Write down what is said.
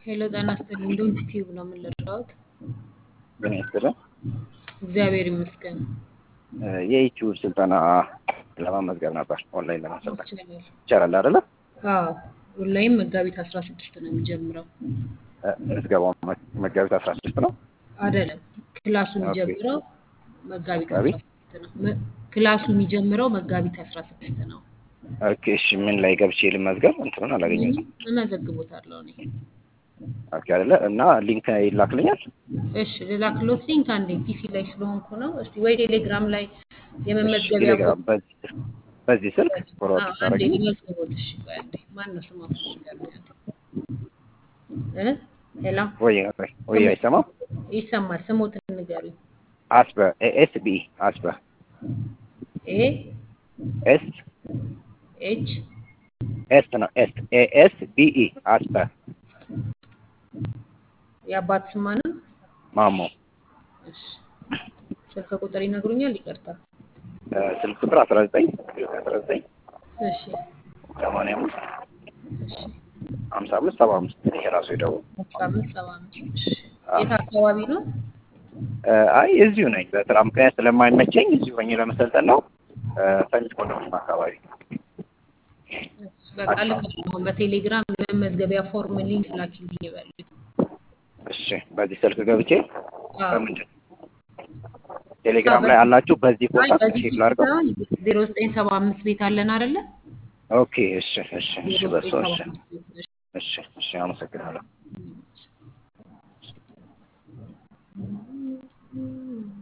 ሄሎ ጤና ይስጥልኝ። ዶንት ቲዩብ ነው የምንረዳውት። ምን ይስጥልን። እግዚአብሔር ይመስገን የዩቲዩብ ስልጠና ለመመዝገብ ነበር ኦንላይን ለማሰልጠን ይቻላል። ይቻላል አይደለ? አዎ ኦንላይን መጋቢት አስራ ስድስት ነው የሚጀምረው። እ፣ ምዝገባው መ- መጋቢት አስራ ስድስት ነው። አይደለም ክላሱ ኦኬ። የሚጀምረው መጋቢት አስራ መጋቢት ስድስት ነው። መ- ክላሱ የሚጀምረው መጋቢት አስራ ስድስት ነው። ኦኬ። እሺ ምን ላይ ገብቼ ልመዝገብ? እንትኑን አላገኘሁትም። እመዘግቦታለሁ እኔ። ኦኬ አይደለ? እና ሊንክ ይላክልኛል። እሺ ልላክሎት ሊንክ አንዴ ፒሲ ላይ ስለሆንኩ ነው። እስቲ ወይ ቴሌግራም ላይ እሺ የመመዝገቢያ ቴሌግራም በዚህ በዚህ ስልክ ፎርዋርድ አዎ፣ አንዴ ታደርጊኝ። ልመዝግቦት። እሺ ቆይ አንዴ ማን ነው ስሙ? እ ሄላ ወይ ወይ ወይ አይሰማም። ይሰማል። ስሞትን ንገሩኝ። አስበ ኤስ ቢ አስበ ኤ ኤስ ኤች ኤስ ነው ኤስ ኤ ኤስ ቢ ኢ አስበ የአባት ስማ ነው። ማሞ እሺ ስልክ ቁጥር ይነግሩኛል? ይቅርታ። እ፣ ስልክ ቁጥር አስራ ዘጠኝ አስራ ዘጠኝ እሺ ሰማንያ አምስት እሺ ሀምሳ አምስት ሰባ አምስት ይሄ ራሱ የደቡብ አስራ አምስት ሰባ አምስት እሺ የት አካባቢ ነው? እ፣ አይ እዚሁ ነኝ። በስራ ምክንያት ስለማይመቸኝ እዚሁ ሆኜ ለመሰልጠን ነው። እ፣ ሰሚት ኮንዶሚኒየም አካባቢ በቃ ልክ ነው። አሁን በቴሌግራም የመመዝገቢያ ፎርም ሊንክ ላኪልኝ ይበሉኝ። እሺ በዚህ ስልክ ገብቼ አዎ በምንድን ቴሌግራም ላይ አላችሁ? በዚህ አይ ቦታ በዚህ ቼክ ላድርገው። ዜሮ ዘጠኝ ሰባ አምስት ቤት አለን አይደለ? ኦኬ እሺ እሺ እሺ ዜሮ በሱ ዘጠኝ ሰባ እሺ አምስት ቤት እሺ። እሺ እሺ አመሰግናለሁ።